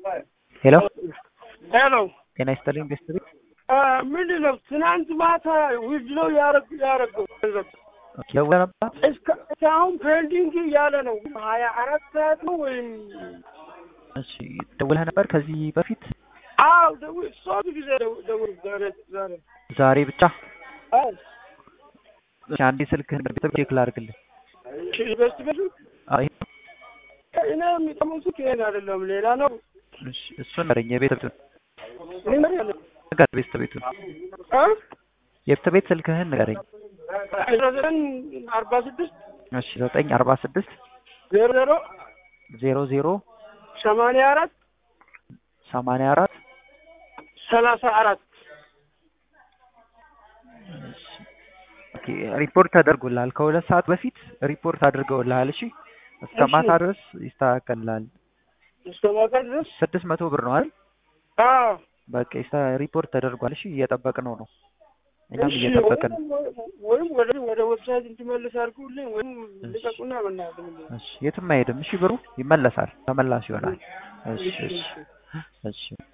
ሄሎ ሄሎ ጤና ይስጥልኝ ቤስትሪ ምንድን ነው ትናንት ማታ ውድ ነው ያረግ ያረገው ገንዘብ ደውለህ ነበር? እስከ- እስካሁን ፔንዲንግ እያለ ነው ሀያ አራት ሰዓት ነው ወይም እሺ ደውለህ ነበር ከዚህ በፊት አዎ ደውል ሶስት ጊዜ ደው- ደውል ዛሬ ዛሬ ዛሬ ብቻ? አዎ እሺ አንዴ ስልክህን ቤተሰብ ቼክ ላድርግልህ። በስት በሉ አይ እኔ የሚጠሙት ይሄን አይደለም ሌላ ነው እሺ እሱን ንገረኝ። የቤት ሊመር ያለ ነገር ቤት ቤቱን አ የቤት ቤት ስልክህን ንገረኝ። አስራ ዘጠኝ አርባ ስድስት እሺ ዘጠኝ አርባ ስድስት ዜሮ ዜሮ ዜሮ ዜሮ ሰማንያ አራት ሰማንያ አራት ሰላሳ አራት ኦኬ ሪፖርት ተደርጎልሃል። ከሁለት ሰዓት በፊት ሪፖርት አድርገውልሃል። እሺ እስከ እሺ። ማታ ድረስ ይስተካከልልሃል። እስከ ማታ ድረስ ስድስት መቶ ብር ነው አይደል? አዎ በቃ ይስታ- ሪፖርት ተደርጓል። እሺ እየጠበቅነው ነው። እኛም እሺ፣ እየጠበቅን ነው። ወይም- ወይም ወደ ወደ ዌብሳይት እንዲመልስ አድርጉልኝ ወይም ልቀቁና በእናትህ እሺ የትም አይሄድም። እሺ ብሩ ይመለሳል፣ ተመላሽ ይሆናል። እሺ እሺ እሺ